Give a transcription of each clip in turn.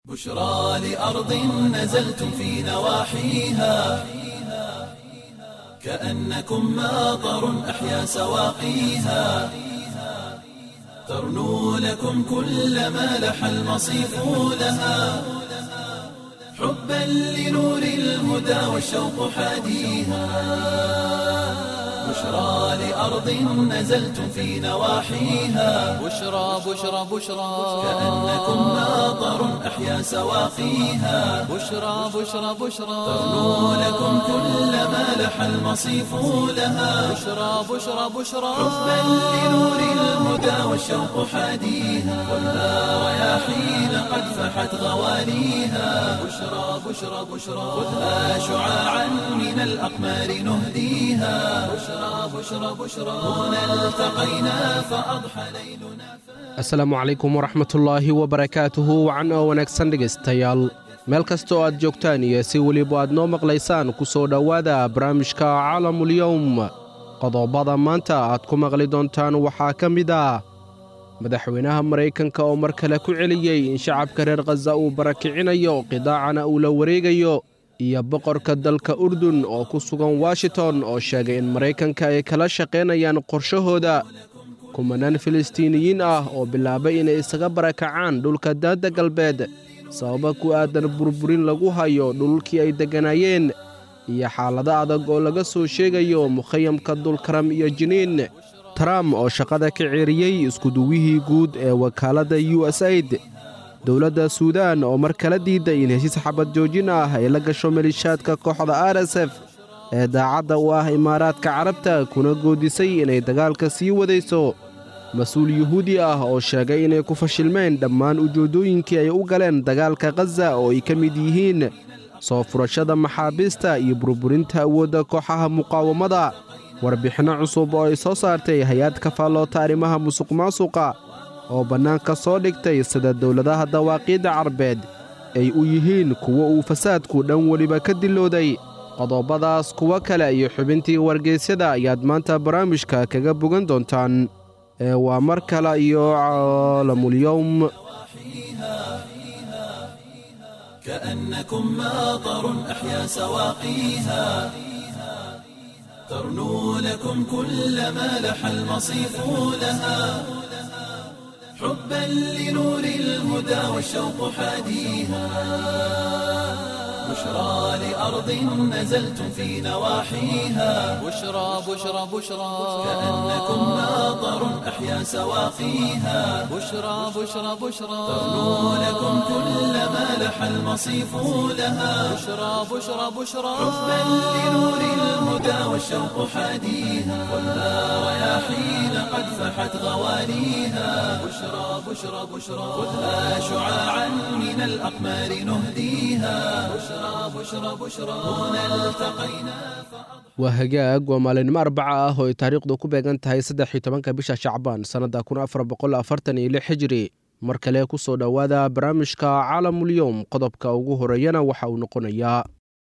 بشرى لأرض نزلتم في نواحيها كأنكم ماطر أحيا سواقيها ترنو لكم كل ما لح المصيف لها حبا لنور الهدى والشوق حاديها بشرى لأرض نزلتم في نواحيها بشرى بشرى بشرى كأنكم ماطر أحيا سواقيها بشرى بشرى بشرى ترنو لكم كل ما لح المصيف لها بشرى بشرى بشرى حبا لنور الهدى والشوق حاديها خذها رياحين قد فحت غواليها بشرى بشرى بشرى خذها شعاعا من الأقمار نهديها بشرى بشرى بشرى هنا التقينا فأضحى ليلنا asalaamu calaykum waraxmatullaahi wabarakaatuhu wacan oo wanaagsan dhegaystayaal meel kasta oo aad joogtaan iyo si weliba aad noo maqlaysaan ku soo dhowaada barnaamijka caalamulyowm qodobada maanta aad ku maqli doontaan waxaa ka mid ah madaxweynaha maraykanka oo mar kale ku celiyey in shacabka reer khaza uu barakicinayo qidaacana uu la wareegayo iyo boqorka dalka urdun oo ku sugan washington oo sheegay in maraykanka ay kala shaqaynayaan qorshahooda kumanaan filistiiniyiin ah oo bilaabay inay isaga barakacaan dhulka daadda galbeed sababa ku aadan burburin lagu hayo dhulkii ay degganaayeen iyo xaalado adag oo laga soo sheegayo mukhayamka dulkaram iyo jiniin trump oo shaqada ka ceeriyey iskuduwihii guud ee wakaaladda u s aid dowladda suudaan oo mar kala diiday in heshiis xabad joojin ah ay la gasho malishaadka kooxda r s f ee daacadda u ah imaaraadka carabta kuna goodisay inay dagaalka sii wadayso mas-uul yuhuudi ah oo sheegay inay ku fashilmeen dhammaan ujeeddooyinkii ay u galeen dagaalka khaza oo ay ka mid yihiin soo furashada maxaabiista iyo burburinta awoodda kooxaha muqaawamada warbixinno cusub oo ay soo saartay hay-ad ka faalloota arrimaha musuq maasuqa oo bannaanka soo dhigtay sida dowladaha dawaaqiidda carbeed ay u yihiin kuwo uu fasaadku dhan weliba ka dilooday qodobadaas kuwo kale iyo xubintii wargeysyada ayaad maanta barnaamijka kaga bogan doontaan ee waa mar kale iyo caalamulyowm كأنكم ماطر أحيا سواقيها ترنو لكم كل ما لح المصيف لها حبا لنور الهدى والشوق حاديها بشرى لأرض نزلتم في نواحيها بشرى بشرى بشرى كأنكم ماطر أحيا سواقيها بشرى بشرى بشرى ترنو لكم كل ما لح المصيف لها بشرى بشرى بشرى حبا لنور الهدى والشوق حاديها خذها رياحين قد فحت غواليها بشرى بشرى بشرى خذها شعاعا من الأقمار نهديها بشرى بشرى بشرى هنا التقينا waa hagaag waa maalinimo arbaca ah oo ay taariikhdu ku beegan tahay saddex iyo tobanka bisha shacbaan sannadda kun afar boqol afartan iyo lix xijiri mar kale ku soo dhowaada barnaamijka caalamulyowm qodobka ugu horeeyana waxa uu noqonayaa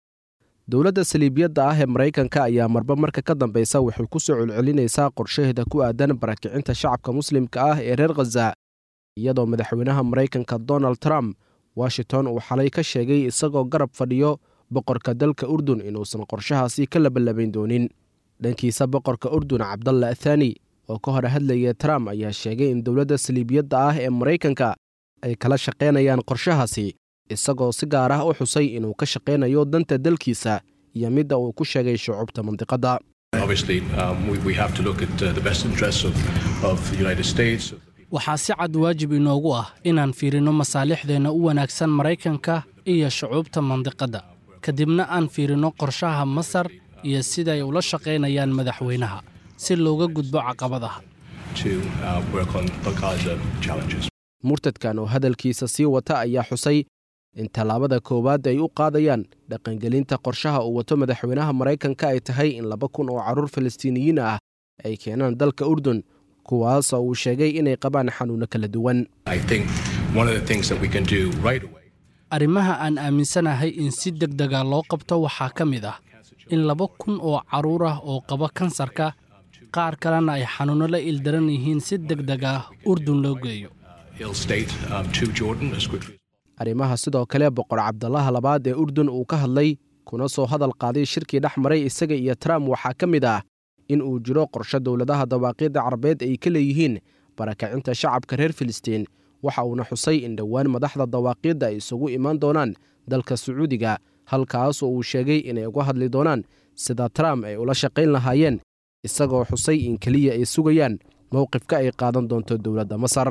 dowladda saliibiyadda ah ee maraykanka ayaa marba marka ka dambeysa waxay ku soo celcelinaysaa qorshaheeda ku aadan barakicinta shacabka muslimka ah ee reer khaza iyadoo madaxweynaha maraykanka donald trump washington uu xalay ka sheegay isagoo garab fadhiyo boqorka dalka urdun inuusan qorshahaasi ka labalabayn doonin dhankiisa boqorka urdun cabdalla athani oo ka hor hadlaya trump ayaa sheegay in dowladda saliibiyadda ah ee maraykanka ay kala shaqaynayaan qorshahaasi isagoo si gaar ah u xusay inuu ka shaqaynayo danta dalkiisa iyo midda uu ku sheegay shucuubta mandiqadda Obviously, um, we, we have to look at uh, the best interests of, of the United States. waxaa si cad waajib inoogu ah inaan fiirinno masaalixdeenna u wanaagsan maraykanka iyo shucuubta mandiqadda kadibna aan fiirinno qorshaha masar iyo siday ula shaqaynayaan madaxweynaha si looga gudbo caqabadaha to uh, work on all kinds of challenges. murtadkan oo hadalkiisa sii wata ayaa xusay in tallaabada koowaad ay u qaadayaan dhaqangelinta qorshaha uu wato madaxweynaha maraykanka ay tahay in laba kun oo carruur falastiiniyiin ah ay keenaan dalka urdun kuwaas oo uu sheegay inay qabaan xanuunno kala duwan I think one of the things that we can do right away arrimaha aan aaminsanahay in si deg dega loo qabto waxaa ka mid ah in laba kun oo carruur ah oo qaba kansarka qaar kalena ay xanuunno la ildaran yihiin si deg deg ah urdun loo geeyo ill state um, to Jordan as quickly as arrimaha sidoo kale boqor cabdalaha labaad ee urdun uu ka hadlay kuna soo hadal qaaday shirkii dhex maray isaga iyo trump waxaa ka mid ah in uu jiro qorshe dowladaha dawaaqiidda carabeed ay ka leeyihiin barakacinta shacabka reer filistiin waxa uuna xusay in dhowaan madaxda dawaaqiidda ay isugu imaan doonaan dalka sacuudiga halkaas oo uu sheegay inay uga hadli doonaan sida trump ay ula shaqayn lahaayeen isagoo xusay in keliya ay sugayaan mowqifka ay qaadan doonto dowladda masar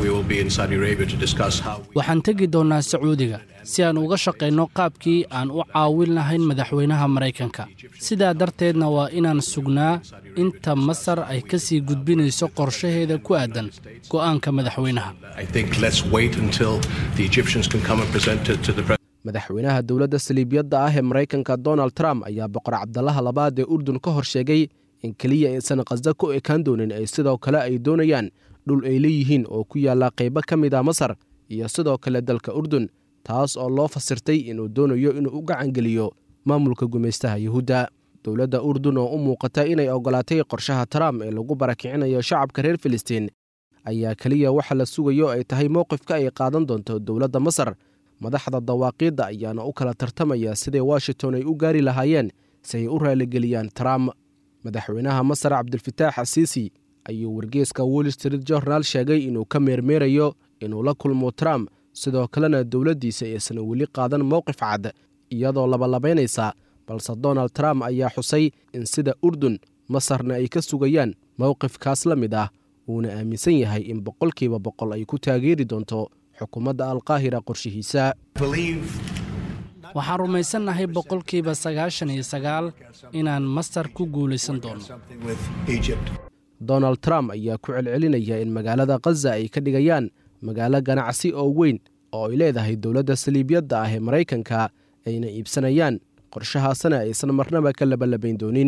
waxaan tegi doonnaa sacuudiga si aan uga shaqayno qaabkii aan u caawin lahayn madaxweynaha maraykanka sidaa darteedna waa inaan sugnaa inta masar ay ka sii gudbinayso qorshaheeda ku aadan go'aanka madaxweynaha madaxweynaha dowladda saliibiyadda ah ee maraykanka donald trump ayaa boqor cabdalaha labaad ee urdun ka hor sheegay in keliya aysan khasda ku ekaan doonin ay sidoo kale ay doonayaan dhul ay leeyihiin oo ku yaalla qaybo ka mid a masar iyo sidoo kale dalka urdun taas oo loo fasirtay inuu doonayo inuu u gacangeliyo maamulka gumaystaha yuhuudda dowladda urdun oo u muuqata inay oggolaatay qorshaha trump ee lagu barakicinayo shacabka reer filistiin ayaa keliya waxa la sugayo ay tahay mowqifka ay qaadan doonto dowladda masar madaxda dawaaqiidda ayaana u kala tartamaya siday washington ay u gaari lahaayeen si ay u raaligeliyaan trump madaxweynaha masar cabdilfataax asiisi ayuu wargeeska wall street journal sheegay inuu ka meermeerayo inuu la kulmo trump sidoo kalena dowladdiisa aysan weli qaadan mowqif cad iyadoo labalabaynaysa balse donald trump ayaa xusay in sida urdun masarna ay ka sugayaan mowqifkaas la mid ah uuna aaminsan yahay in boqolkiiba boqol ay ku taageeri doonto xukuumadda alqaahira qorshihiisa waxaan rumaysannahay boqolkiiba sagaashan iyo sagaal inaan masar ku guulaysan doono donald trump ayaa ku celcelinaya in magaalada khaza ay ka dhigayaan magaalo ganacsi oo weyn oo ay leedahay dowladda saliibiyadda ah ee maraykanka ayna iibsanayaan qorshahaasna aysan marnaba ka labalabayn doonin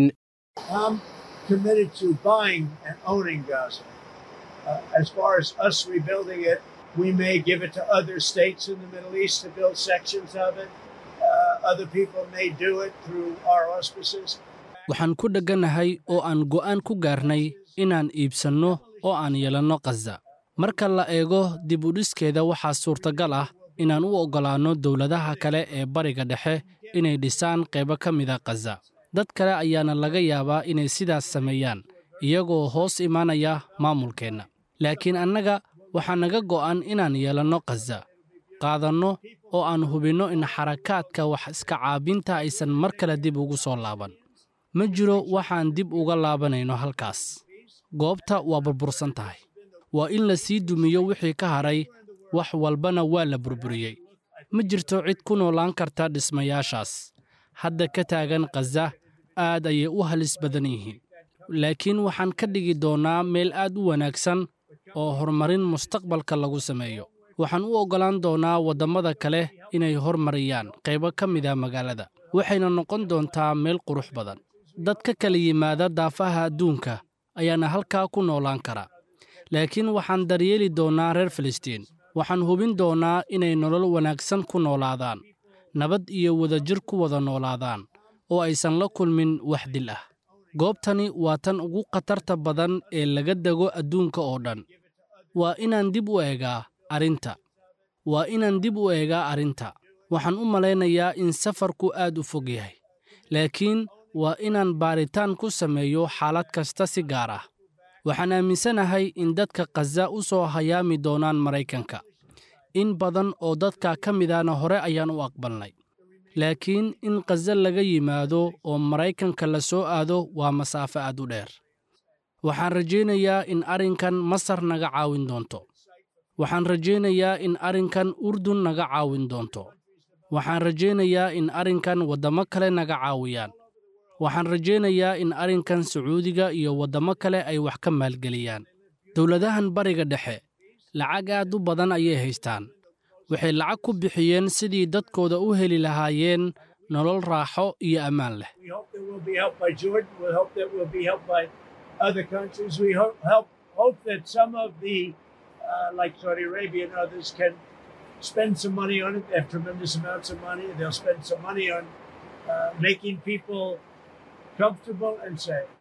We may give it to other states in the Middle East to build sections of it. Uh, other people may do it through our auspices. waxaan ku dheganahay oo aan go'aan ku gaarnay inaan iibsanno oo aan yeelanno khaza marka la eego dib u dhiskeeda waxaa suurtagal ah inaan u oggolaanno dowladaha kale ee bariga dhexe inay dhisaan qaybo ka mida khaza dad kale ayaana laga yaabaa inay sidaas sameeyaan iyagoo hoos imaanaya maamulkeenna laakiin annaga waxaa naga go'an inaan yeelanno khaza qaadanno oo aan hubinno in xarakaadka wax iska caabinta aysan mar kale dib ugu soo laaban ma jiro waxaan dib uga laabanayno halkaas goobta waa burbursan tahay waa in la sii dumiyo wixii ka hadhay wax walbana waa la burburiyey ma jirto cid ku noolaan karta dhismayaashaas hadda ka taagan khaza aad ayay u halis badan yihiin laakiin waxaan ka dhigi doonnaa meel aad u wanaagsan oo horumarin mustaqbalka lagu sameeyo waxaan u oggolaan doonnaa waddammada kale inay hormariyaan qaybo ka mida magaalada waxayna noqon doontaa meel qurux badan dad ka kala yimaada daafaha adduunka ayaana halkaa ku noolaan kara laakiin waxaan daryeeli doonnaa reer filistiin waxaan hubin doonnaa inay nolol wanaagsan ku noolaadaan nabad iyo wadajir ku wada noolaadaan oo aysan la kulmin wax dil ah goobtani waa tan ugu khatarta badan ee laga dego adduunka oo dhan waa inaan dib u eegaa arrinta waa inaan dib u eegaa arrinta waxaan u malaynayaa in safarku aad u fog yahay laakiin waa inaan baaritaan ku sameeyo xaalad kasta si gaar ah waxaan aaminsanahay in dadka khaza u soo hayaami doonaan maraykanka in badan oo dadka ka midana hore ayaan u aqbalnay laakiin in khaza laga yimaado oo maraykanka la soo aado waa masaafo aad u dheer waxaan rajaynayaa in arrinkan masar naga caawin doonto waxaan rajaynayaa in arrinkan urdun naga caawin doonto waxaan rajaynayaa in arrinkan waddamo kale naga caawiyaan waxaan rajaynayaa in arrinkan sacuudiga iyo waddamo kale ay wax ka maalgeliyaan dowladahan bariga dhexe lacag aad u badan ayay haystaan waxay lacag ku bixiyeen sidii dadkooda u heli lahaayeen nolol raaxo iyo ammaan leh We hope that we'll be helped by Jordan. We hope that we'll be helped by other countries. We hope, help, hope that some of the, uh, like Saudi Arabia and others, can spend some money on it. They have tremendous amounts of money. They'll spend some money on uh, making people comfortable and safe.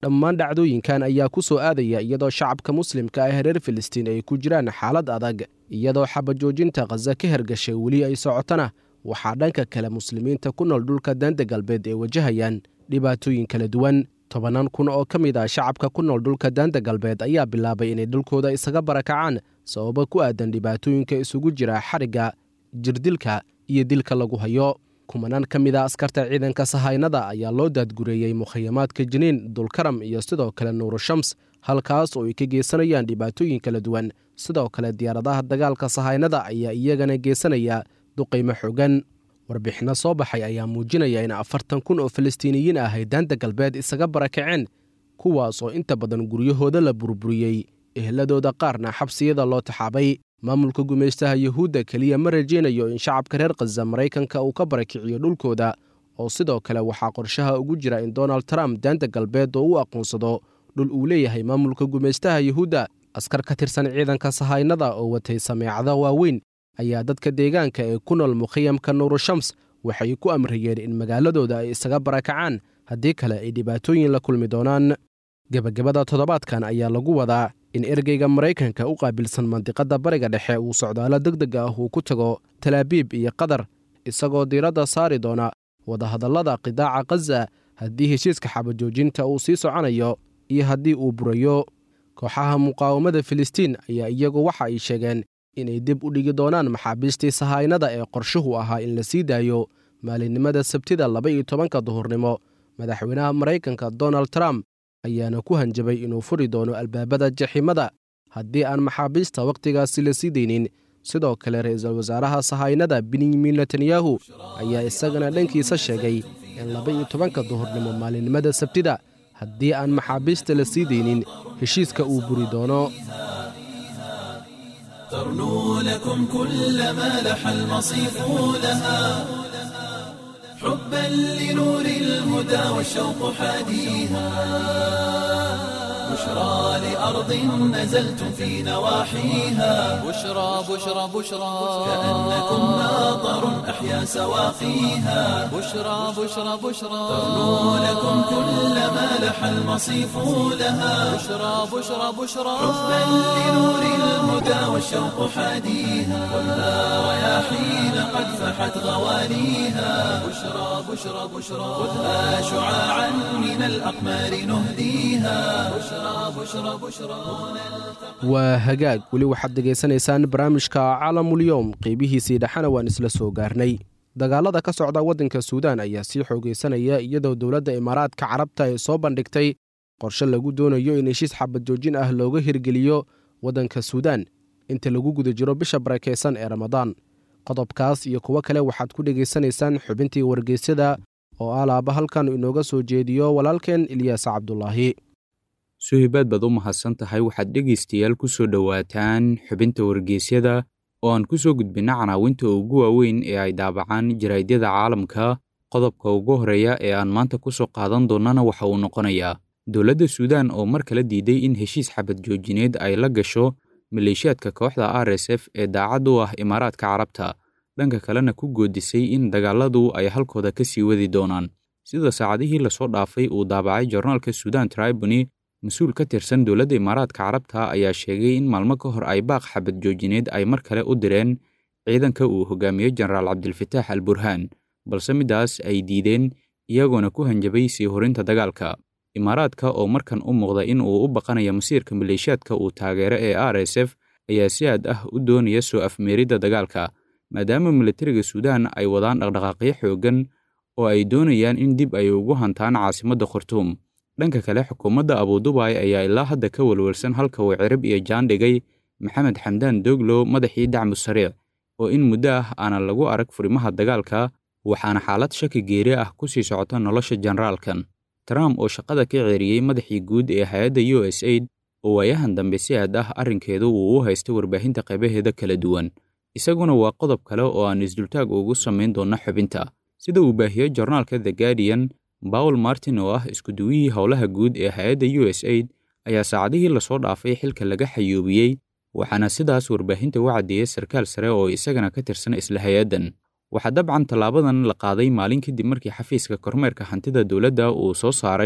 dhammaan dhacdooyinkan ayaa ku soo aadaya iyadoo shacabka muslimka ah reer filistiin ay ku jiraan xaalad adag iyadoo xabajoojinta khaza ka hergashay weli ay socotona waxaa dhanka kale muslimiinta ku nool dhulka daanta galbeed ay wajahayaan dhibaatooyin kala duwan tobannaan kun oo ka mid ah shacabka ku nool dhulka daanta galbeed ayaa bilaabay inay dhulkooda isaga barakacaan sababo ku aadan dhibaatooyinka isugu jira xarigga jirdilka iyo dilka lagu hayo kumanaan ka mid a askarta ciidanka sahaynada ayaa loo daadgureeyey mukhayamaadka jiniin dulkaram iyo sidoo kale nuurushams halkaas oo ay ka geysanayaan dhibaatooyin kala duwan sidoo kale diyaaradaha dagaalka sahaynada ayaa iyagana geysanaya duqaymo xogan warbixinno soo baxay ayaa muujinaya in afartan kun oo falastiiniyiin ah ay daanta galbeed isaga barakaceen kuwaas oo inta badan guryahooda la burburiyey ehladooda qaarna xabsiyada loo taxaabay maamulka gumaystaha yuhuudda keliya ma rajaynayo in shacabka reer khaza maraykanka uu ka barakiciyo dhulkooda oo sidoo kale waxaa qorshaha ugu jira in donald trump daanta galbeed oo u aqoonsado dhul uu leeyahay maamulka gumaystaha yuhuudda askar ka tirsan ciidanka sahaynada oo watay sameecada waaweyn ayaa dadka deegaanka ee ku nool mukhayamka nuurushams waxay ku amrayeen in magaaladooda ay isaga barakacaan haddii kale ay dhibaatooyin la kulmi doonaan gebagabada toddobaadkan ayaa lagu wadaa in ergeyga maraykanka u qaabilsan mandiqadda bariga dhexe uu socdaalo deg deg ah uu ku tago talaabiib iyo qatar isagoo diiradda saari doona wadahadallada qidaaca khaza haddii heshiiska xabajoojinta uu sii soconayo iyo haddii uu burayo kooxaha muqaawamada filistiin ayaa iyagu waxa ay sheegeen inay dib u dhigi doonaan maxaabiistii sahaynada ee qorshuhu ahaa in la sii daayo maalinimada sabtida laba iyo tobanka duhurnimo madaxweynaha maraykanka donald trump ayaana ku hanjabay inuu furi doono albaabada jaximada haddii aan maxaabiista wakhtigaasi la sii daynin sidoo kale ra-iisul wasaaraha sahaynada benyamin netanyahu ayaa isagana dhankiisa sheegay in laba iyo tobanka duhurnimo maalinimada sabtida haddii aan maxaabiista la sii daynin heshiiska uu buri doono ترنو لكم كل ما لح المصيف لها حبا لنور الهدى والشوق حاديها بشرى لأرض نزلتم في نواحيها بشرى بشرى بشرى كأنكم ناظر أحيا سواقيها بشرى بشرى بشرى ترنو لكم كل ما لح المصيف لها بشرى بشرى بشرى حبا لنور الهدى والشوق حاديها كلها رياحين قد فحت غواليها بشرى بشرى بشرى خذها شعاعا من الأقمار نهديها بشرى بشرى بشرى waa hagaag weli waxaad dhegaysanaysaan barnaamijka caalamulyoom qeybihiisii dhexena waan isla soo gaarnay dagaalada ka socda waddanka suudaan ayaa sii xoogaysanaya iyadoo dowladda imaaraadka carabta ay soo bandhigtay qorshe lagu doonayo in heshiis xabad joojin ah looga hirgeliyo waddanka suudaan inta lagu guda jiro bisha barakaysan ee ramadaan qodobkaas iyo kuwo kale waxaad ku dhegaysanaysaan xubintii wargeysyada oo alaaba halkan inooga soo jeediyo walaalkeen ilyaas cabdulaahi suhibaad baad u mahadsan tahay waxaad dhegaystayaal ku soo dhowaataan xubinta wargeysyada oo aan ku soo gudbinna canaawinta ugu waaweyn ee ay daabacaan jaraa'idyada caalamka qodobka ugu horreeya ee aan maanta ku soo qaadan doonnana waxa uu noqonayaa dowladda suudaan oo mar kale diiday in heshiis xabad joojineed ay la gasho maleeshiyaadka kooxda r s f ee daacad u ah imaaraadka carabta dhanka kalena ku goodisay in dagaaladu ay halkooda ka sii wadi doonaan sida saacadihii lasoo dhaafay uu daabacay jornaalka suudaan tribuni mas-uul ka tirsan dowladda imaaraadka carabta ayaa sheegay in maalmo ka hor ay baaq xabad joojineed ay mar kale u direen ciidanka uu hogaamiyo jenaraal cabdilfataax al burhaan balse middaas ay diideen iyagoona ku hanjabay sii horinta dagaalka imaaraadka oo markan u muuqda in uu u baqanayo masiirka maleeshiyaadka uu taageero ee r s f ayaa si aad ah u doonaya soo afmeeridda dagaalka maadaama militariga suudaan ay wadaan dhaqdhaqaaqyo xooggan oo ay doonayaan in dib ay ugu hantaan caasimadda khartuum dhanka kale xukuumadda abudubaay ayaa ilaa hadda ka welwelsan halka uu cirib iyo jaan dhigay maxamed xamdaan doglo madaxii dacmu sariic oo in muddo ah aanan lagu arag furimaha dagaalka waxaana xaalad shaki geeri ah ku sii socota nolosha jenaraalkan trump oo shaqada ka ceeriyey madaxii guud ee hay-adda u s aid oo waayahan dambe si aad ah arrinkeedu uu u haystay warbaahinta qaybaheeda kala duwan isaguna waa qodob kale oo aan isdultaag ugu samayn doonno xubinta sida uu baahiyey jornaalka the guardian bawl martin oo ah iskuduwihii howlaha guud ee hay-adda u s aid ayaa saacadihii lasoo dhaafay xilka laga xayuubiyey waxaana sidaas warbaahinta u caddeeyey sarkaal sare oo isagana ka tirsan isla hay-addan waxaa dabcan tallaabadan la qaaday maalin kadib markii xafiiska kormeerka hantida dowladda uu soo saaray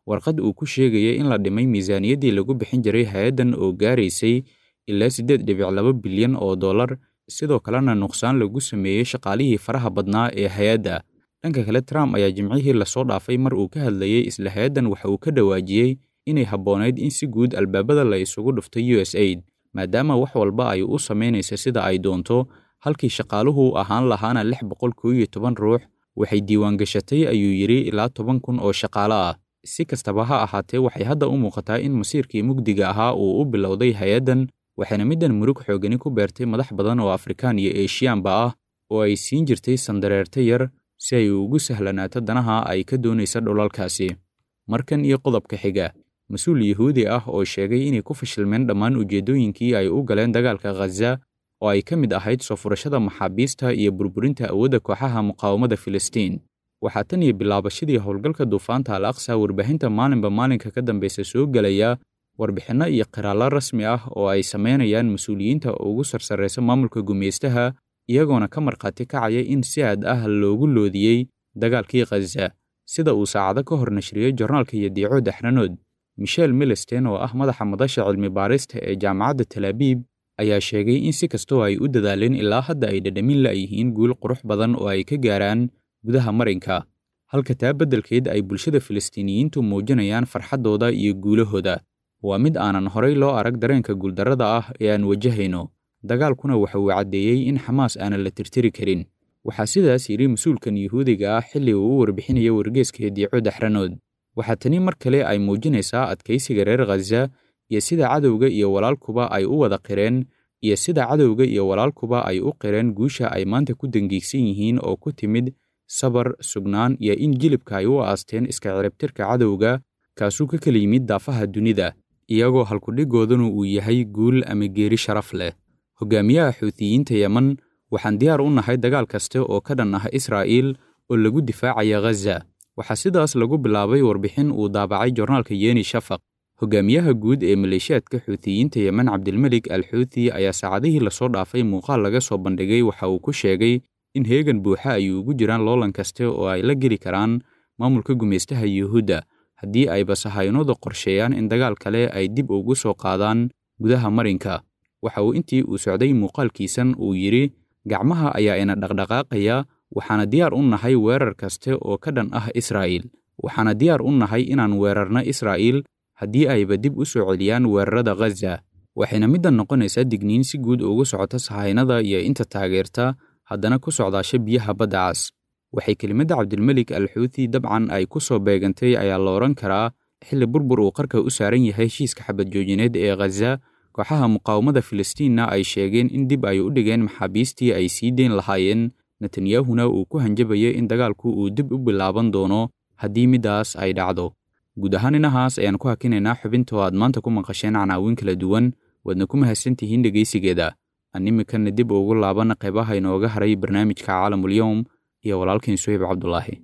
warqad uu ku sheegaya in la dhimay miisaaniyaddii lagu bixin jiray hay-addan oo gaaraysay ilaa siddeed dhibic laba bilyan oo dollar sidoo kalena nuqsaan lagu sameeyey shaqaalihii faraha badnaa ee hay-adda dhanka kale trump ayaa jimcihii lasoo dhaafay mar uu ka hadlayey isla hay-addan waxa uu ka dhawaajiyey inay habboonayd in si guud albaabada la isugu dhufto u s aid maadaama wax walba ay u samaynaysa sida ay doonto halkii shaqaaluhu ahaan lahaana lix boqol koo iyo toban ruux waxay diiwaan gashatay ayuu yidhi ilaa toban kun oo shaqaale ah si kastaba ha ahaatee waxay hadda u muuqataa in masiirkii mugdiga ahaa uu u bilowday hay-addan waxayna middan murug xoogani ku beertay madax badan oo afrikaan iyo eeshiyaanba ah oo ay siin jirtay sandareerta yar si ay ugu sahlanaato danaha ay ka doonaysa dhulalkaasi markan iyo qodobka xiga mas-uul yuhuudi ah oo sheegay inay ku fashilmeen dhammaan ujeeddooyinkii ay u galeen dagaalka khaza oo ay ka mid ahayd soo furashada maxaabiista iyo burburinta awoodda kooxaha muqaawamada filistiin waxaa tan iyo bilaabashadii howlgalka duufaanta al aqsa warbaahinta maalinba maalinka ka dambaysa soo gelaya warbixinno iyo qiraallo rasmi ah oo ay samaynayaan mas-uuliyiinta ugu sarsarraysa maamulka gumaystaha iyagoona ka markhaati kacaya in si aad ah loogu loodiyey dagaalkii khaza sida uu saacado ka hor nashriyey jornaalka iyo diico daxranood michel milesten oo ah madaxa madasha cilmi baarista ee jaamacadda talaabiib ayaa sheegay in si kastoo ay u dadaaleen ilaa hadda ay dhadhamin la'yihiin guul qurux badan oo ay ka gaaraan gudaha marinka halka taa beddelkeed ay bulshada filistiiniyiintu muujinayaan farxaddooda iyo guulahooda waa mid aanan horay loo arag dareenka guuldarrada ah ee aan wajahayno dagaalkuna waxa uu caddeeyey in xamaas aanan la tirtiri karin waxaa sidaas yidhi mas-uulkan yuhuudiga ah xilli uu u warbixinaya wargeeska diico daxranood waxaa tani mar kale ay muujinaysaa adkaysiga reer khaza iyo sida cadowga iyo walaalkuba ay u wada qireen iyo sida cadowga iyo walaalkuba ay u qireen guusha ay maanta ku dangiigsan yihiin oo ku timid sabar sugnaan iyo in jilibka ay u aasteen iska ciribtirka cadowga kaasuu ka kala yimid daafaha dunida iyagoo halkudhigoodanu uu yahay guul ama geeri sharaf leh hogaamiyaha xuutiyiinta yeman waxaan diyaar u nahay dagaal kaste oo ka dhan ah israa'iil oo lagu difaacaya khaza waxaa sidaas lagu bilaabay warbixin uu daabacay jornaalka yeni shafaq hogaamiyaha guud ee maleeshiyaadka xuutiyiinta yemen cabdilmelik al xuuti ayaa saacadihii lasoo dhaafay muuqaal laga soo bandhigay waxa uu ku sheegay in heegan buuxa ay ugu jiraan loolan kaste oo ay la geli karaan maamulka gumaystaha yuhuudda haddii ayba sahaynooda qorsheeyaan in dagaal kale ay dib ugu soo qaadaan gudaha marinka waxa uu intii uu socday muuqaalkiisan uu yidhi gacmaha ayaa ina dhaqdhaqaaqaya waxaana diyaar u nahay weerar kaste oo ka dhan ah israa'iil waxaana diyaar u nahay inaan weerarno israa'iil haddii ayba dib u soo celiyaan weerarada khaza waxayna middan noqonaysaa digniin si guud ugu socota sahaynada iyo inta taageerta haddana ku socdaasha biyaha badda cas waxay kelimadda cabdilmelik al xuuti dabcan ay ku soo beegantay ayaa la odhan karaa xilli burbur uu qarka u saaran yahay heshiiska xabad joojineed ee khaza kooxaha muqaawamada filistiinna ay sheegeen in dib ay u dhigeen maxaabiistii ay sii deyn lahaayeen netanyahuna uu ku hanjabayay in dagaalku uu dib u bilaaban doono haddii middaas ay dhacdo guud ahaan inahaas ayaan ku hakinaynaa xubinta oo aad maanta ku maqasheen canaawin kala duwan waadna ku mahadsantihiin dhegaysigeeda aan imikanna dib ugu laabanna qaybaha inooga haray barnaamijka caalamulyowm iyo walaalkiin suhayb cabdulaahi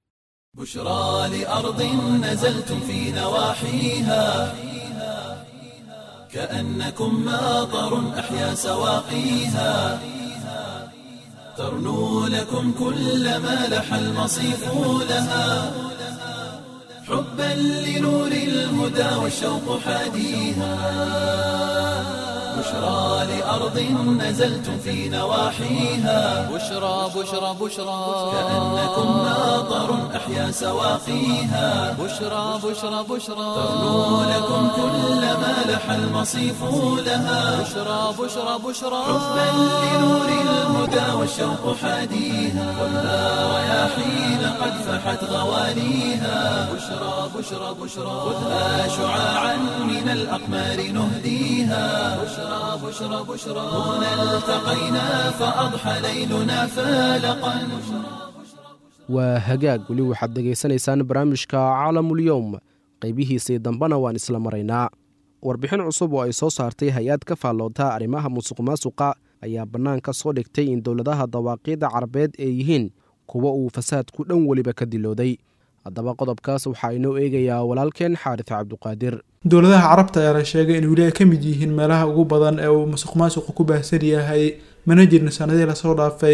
بشرى لأرض نزلتم في نواحيها كأنكم ماطر أحيا سواقيها ترنو لكم كل ما لح المصيف لها حبا لنور الهدى والشوق حاديها بشرى لأرض نزلتم في نواحيها بشرى بشرى بشرى كأنكم ماطر أحيا سواقيها بشرى بشرى بشرى ترنو لكم كل ما لح المصيف لها بشرى بشرى بشرى حبا لنور الهدى والشوق حاديها ولا رياحين قد فحت غواليها بشرى بشرى بشرى خذها شعاعا من الأقمار نهديها بشرى بشرى بشرى هنا التقينا فأضحى ليلنا فالقا waa hagaag weli waxaad dhegaysanaysaan barnaamijka caalamulyowm qaybihiisii dambena waan isla maraynaa warbixin cusub oo ay soo saartay hay-ad ka faalloota arrimaha musuq maasuqa ayaa bannaanka soo dhigtay in dowladaha dawaaqiidda carabeed ay yihiin kuwa uu fasaadku dhan weliba ka dilooday haddaba qodobkaas waxaa inoo eegayaa walaalkeen xaaris cabduqaadir dowladaha carabta ayaa la sheegay in weli ay ka mid yihiin meelaha ugu badan ee uu musuq maasuqu ku baahsan yahay mana jirin sanadihii lasoo dhaafay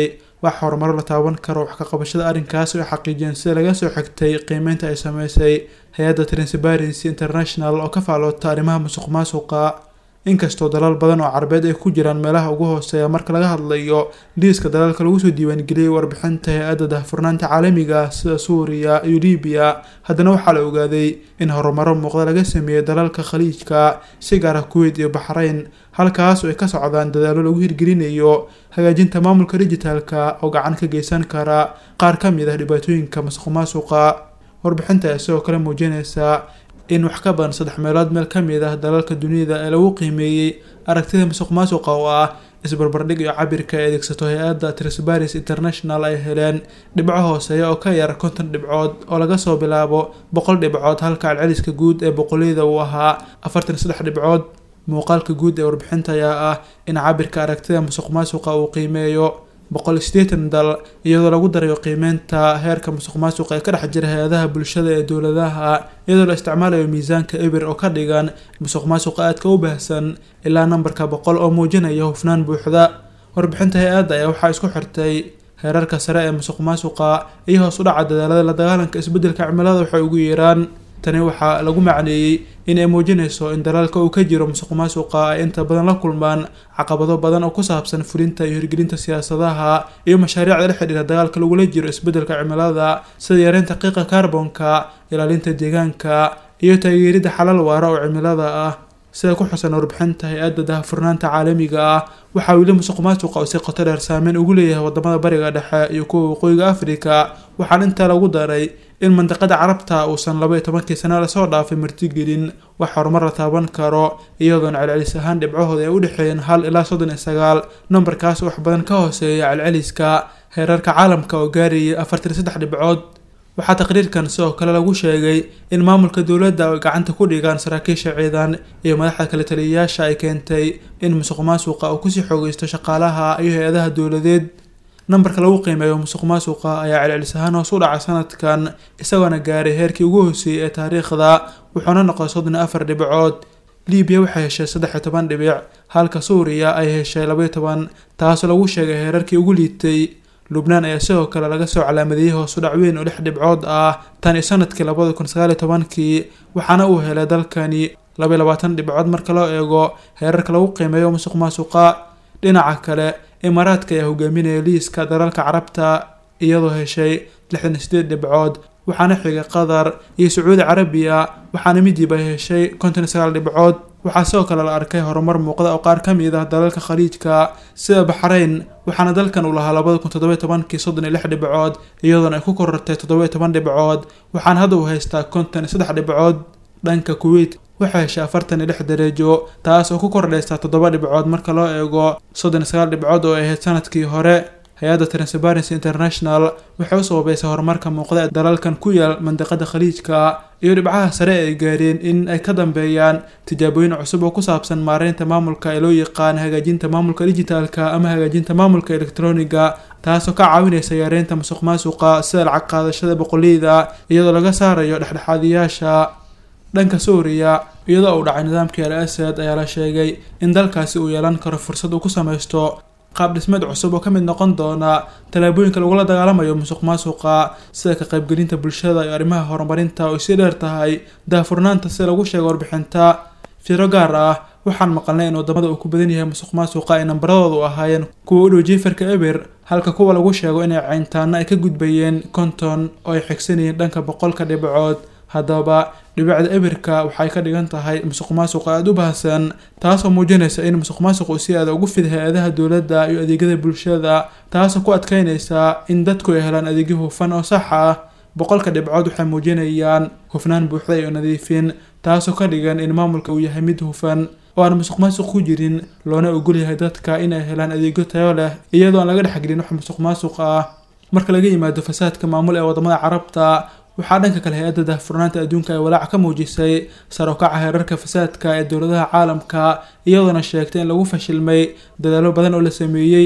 wax horumaro la taaban karo wax ka qabashada arrinkaas oo ay xaqiijiyeen sida laga soo xigtay qiimeynta ay sameysay hay-adda transparency international oo ka faaloota arrimaha musuq maasuqa inkastoo dalal badan oo carabeed ay ku jiraan meelaha ugu hooseeya marka laga hadlayo liiska dalalka lagu soo diiwaangeliyey warbixinta hay-adda daahfurnaanta caalamiga sida suuriya iyo libiya haddana waxaa la ogaaday in horumaro muuqda laga sameeyey dalalka khaliijka si gaara kuweyt iyo baxrayn halkaas oo ay ka socdaan dadaallo lagu hirgelinayo hagaajinta maamulka dijitaalka oo gacan ka geysan kara qaar ka mid ah dhibaatooyinka masuq maasuqa warbixinta ayaa sidoo kale muujinaysa in wax ka badan saddex meelood meel ka mid ah dalalka dunida ee lagu qiimeeyey aragtida musuq maasuqa oo ah isbarbardhig iyo cabirka ay adeegsato hay-adda transparency international ay heleen dhibco hooseeya oo ka yar konton dhibcood oo laga soo bilaabo boqol dhibcood halka celceliska guud ee boqolleyda uu ahaa afartan saddex dhibcood muuqaalka guud ee warbixinta ayaa ah in cabirka aragtida musuq maasuqa uu qiimeeyo boqol sideetan dal iyadoo lagu darayo qiimeynta heerka musuq maasuqa ee ka dhex jira hay-adaha bulshada ee dowladaha iyadoo la isticmaalayo miisaanka ebir oo ka dhigan musuq maasuqa aadka u baahsan ilaa nambarka boqol oo muujinaya hufnaan buuxda warbixinta hay-adda ayaa waxaa isku xirtay heerarka sare ee musuq maasuqa iyo hoos u dhaca dadaalada la dagaalanka isbeddelka cimilada waxay ugu yeeraan tani waxaa lagu macneeyey in ay muujinayso in dalaalka uu ka jiro musuq maasuqa ay inta badan la kulmaan caqabado badan oo ku saabsan fulinta iyo hirgelinta siyaasadaha iyo mashaariicda la xidhiira dagaalka lagula jiro isbeddelka cimilada sida yareynta qiiqa kaarbonka ilaalinta deegaanka iyo taageeridda xalal waara oo cimilada ah sida ku xusan warbixinta hay-adda daahfurnaanta caalamiga ah waxaa weli musuq maasuqa oo si qoto dheer saameyn ugu leeyahay wadamada bariga dhexe iyo kuwa waqooyiga afrika waxaana intaa lagu daray in mandiqada carabta uusan laba iyo tobankii sano lasoo dhaafay martigelin wax horumar la taaban karo iyadoona celcelis ahaan dhibcahooda ay u dhexeeyeen hal ilaa soddon iyo sagaal nambarkaas wax badan ka hooseeya celceliska heerarka caalamka oo gaarayay afartan iyo saddex dhibcood waxaa taqriirkan sidoo kale lagu sheegay in maamulka dowladda ay gacanta ku dhigaan saraakiisha ciidan iyo madaxda kale taliyayaasha ay keentay in musuq maasuqa uu kusii xoogeysto shaqaalaha iyo hay-adaha dowladeed nambarka lagu qiimeeyo musuq maasuqa ayaa celcelis ahaan hoos u dhacay sanadkan isagoona gaaray heerkii ugu hooseeyey ee taariikhda wuxuuna noqday soddon iyo afar dhibcood libiya waxay heshay saddex iyo toban dhibic halka suuriya ay heshay labaiyo toban taasoo lagu sheegay heerarkii ugu liitay lubnaan ayaa sidoo kale laga soo calaamadeeyey hoos u dhac weyn oo lix dhibcood ah tan iyo sanadkii labada kun sagaal iyo tobankii waxaana uu helay dalkani labaiyo labaatan dhibcood marka loo eego heerarka lagu qiimeeyo musuq maasuqa dhinaca kale imaaraadka ayaa hogaaminaya liiska dalalka carabta iyadoo heshay lixdan iyo sideed dhibcood waxaana xigay qatar iyo sacuudi carabiya waxaana midiba heshay konton iyo sagaal dhibcood waxaa sidoo kale la arkay horumar muuqda oo qaar ka mid ah dalalka khaliijka sida baxrayn waxaana dalkan uu lahaa labada kun toddoba iyo tobankii soddon iyo lix dhibcood iyadoona ay ku korortay toddoba iyo toban dhibcood waxaana hadda uu haystaa konton iyo saddex dhibcood dhanka kuweyt waxay heshay afartan iyo lix dareejo taas oo ku kordhaysa toddoba dhibcood marka loo eego soddon iyo sagaal dhibcood oo ay ahayd sanadkii hore hay-adda transparency international waxay u sababeysay horumarka muuqda ee dalalkan ku yaal mandiqada khaliijka iyo dhibcaha sare ay gaareen in ay ka dambeeyaan tijaabooyin cusub oo ku saabsan maareynta maamulka ee loo yaqaan hagaajinta maamulka dijitaalka ama hagaajinta maamulka elektroniga taasoo ka caawinaysa yareynta musuq maasuqa sida lacag qaadashada boqoliyda iyadoo laga saarayo dhexdhexaadiyaasha dhanka suuriya iyadoo uu dhacay nidaamkii al asad ayaa la sheegay in dalkaasi uu yeelan karo fursad uu ku samaysto qaab dhismeed cusub oo ka mid noqon doona tallaabooyinka lagula dagaalamayo musuq maasuqa sida ka qaybgelinta bulshada iyo arrimaha horumarinta oo sii dheer tahay daahfurnaanta sida lagu sheegay warbixinta fiiro gaar ah waxaan maqalnay in wadamada uu ku badan yahay musuq maasuqa ay nambaradoodu ahaayeen kuwa u dhow jiifarka eber halka kuwa lagu sheego inay cayntaana ay ka gudbayeen konton oo ay xigsanayeen dhanka boqolka dhibcood haddaba dhibicda ebirka waxay ka dhigan tahay musuq maasuq aada u baahsan taasoo muujinaysa in musuq maasuq uu si aada ugu fid hay-adaha dowladda iyo adeegyada bulshada taasoo ku adkeynaysa in dadku ay helaan adeegyo hufan oo sax ah boqolka dhibcood waxay muujinayaan hufnaan buuxda iyo nadiifin taasoo ka dhigan in maamulka uu yahay mid hufan oo aan musuq maasuq ku jirin loona ogol yahay dadka inay helaan adeegyo tayo leh iyadoo aan laga dhexgelin wax musuq maasuq ah marka laga yimaado fasaadka maamul ee wadamada carabta waxaa dhanka kale hay-adda daahfurnaanta adduunka ay walaac ka muujisay sar u kaca heerarka fasaadka ee dowladaha caalamka iyadoona sheegtay in lagu fashilmay dadaallo badan oo la sameeyey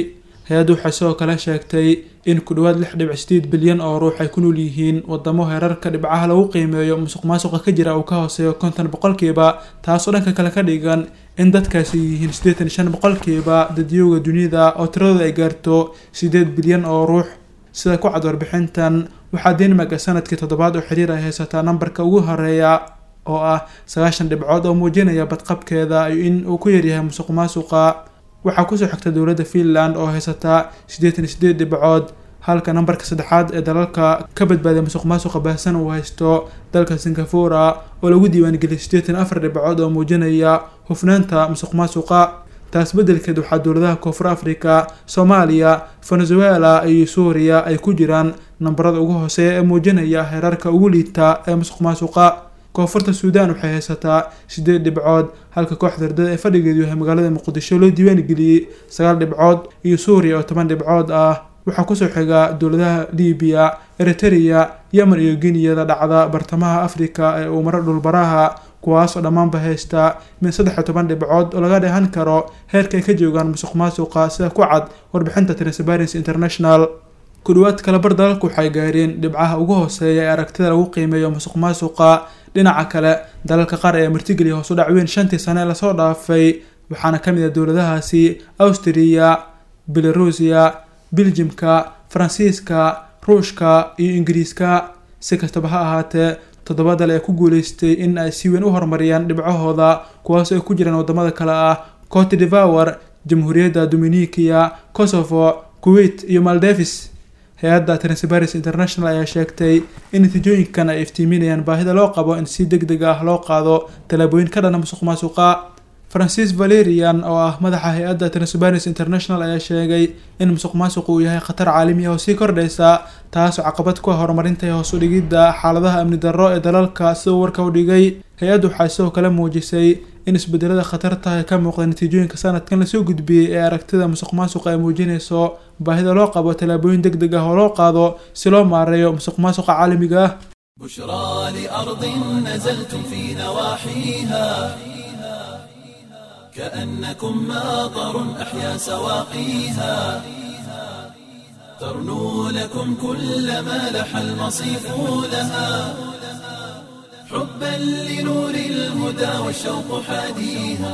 hay-addu waxay sidoo kale sheegtay in ku dhowaad lix dhibic sideed bilyan oo ruux ay ku nool yihiin wadamo heerarka dhibcaha lagu qiimeeyo musuq maasuqa ka jira uu ka hooseeyo konton boqolkiiba taasoo dhanka kale ka dhigan in dadkaasi yihiin siddeetan iyo shan boqolkiiba dadyooga dunida oo tiradooda ay gaarto sideed bilyan oo ruux sida ku cad warbixintan waxaa denmark sanadkii toddobaad oo xiriir ay haysataa nambarka ugu horeeya oo ah sagaashan dhibcood oo muujinaya badqabkeeda iyo in uu ku yaryahay musuq maasuqa waxaa kusoo xigta dowladda finland oo haysataa siddeetan iyo sideed dhibcood halka nambarka saddexaad ee dalalka ka badbaaday musuq maasuqa baahsan uu haysto dalka singapura oo lagu diiwaangeliyay siddeetan afar dhibcood oo muujinaya hufnaanta musuq maasuqa taas beddelkeed waxaa dowladaha koonfur africa soomaaliya venezuela iyo suuriya ay ku jiraan nambarada ugu hooseeya ee muujinaya heerarka ugu liita ee musuq maasuqa koonfurta suudaan waxay haysataa sideed dhibcood halka kooxda herdada ee fadhigeedu yahay magaalada muqdisho loo diiwaan geliyey sagaal dhibcood iyo suuriya oo toban dhibcood ah waxaa kusoo xiga dowladaha libiya eritereya yemen iyo geniyada dhacda bartamaha africa ee uu maro dhulbaraha kuwaasoo dhammaanba haysta min saddex iyo toban dhibcood oo laga dheehan karo heerka ay ka joogaan musuq maasuqa sida ku cad warbixinta transparency international ku dhawaad kalabar dalalku waxay gaareen dhibcaha ugu hooseeya ee aragtida lagu qiimeeyo musuq maasuqa dhinaca kale dalalka qaar ee martigeliya hoos u dhac weyn shantii sane ee lasoo dhaafay waxaana ka mid ah dowladahaasi awstriya belarusiya biljimka faransiiska ruushka iyo ingiriiska si kastaba ha ahaatee toddoba dal ee ku guuleystay in ay si weyn u horumariyaan dhibcahooda kuwaas ay ku jiraan wadamada kale ah cote devour jamhuuriyadda dominikiya kosovo kuwait iyo maldevis hay-adda transparency international ayaa sheegtay in natiijooyinkan ay iftiiminayaan baahida loo qabo in si deg deg ah loo qaado tallaabooyin ka dhana musuq maasuqa francis valerian oo ah madaxa hay-adda transparency international ayaa sheegay in musuq maasuqu uu yahay khatar caalami ah oo sii kordhaysa taasoo caqabad ku ah horumarinta iyo hoos u dhigidda xaaladaha amni darro ee dalalka sida uu warka u dhigay hay-addu waxay sidoo kale muujisay in isbedelada khatarta ee ka muuqda natiijooyinka sanadkan lasoo gudbiyey ee aragtida musuq maasuqa ay muujinayso baahida loo qabo tallaabooyin deg deg ah oo loo qaado si loo maareeyo musuq maasuqa caalamiga ah بشرى لأرض نزلتم في نواحيها كأنكم ماطر أحيا سواقيها ترنو لكم كل ما لح المصيف لها حبا لنور الهدى والشوق حاديها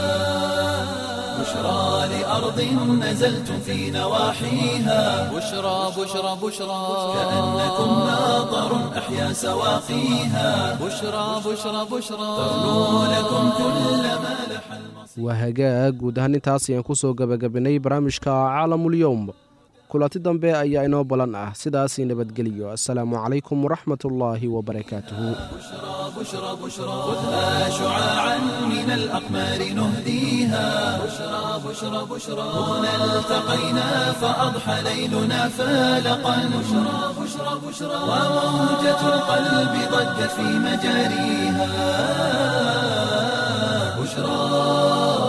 بشرى لأرض نزلتم في نواحيها بشرى بشرى بشرى كأنكم ماطر أحيا سواقيها بشرى بشرى بشرى ترنو لكم كل ما لح المصيف waa hagaag guud ahaan intaas ayaan kusoo gabagabinay barnaamijka caalamul-yowm kulanti dambe ayaa inoo balan ah sidaasii nabadgeliyo assalaamu calaykum waraxmatullaahi wabarakaatuhu بشرى بشرى خذها شعاعا من الأقمار نهديها بشرى بشرى بشرى هنا التقينا فأضحى ليلنا فالقا بشرى بشرى بشرى وموجة القلب ضجت في مجاريها بشرى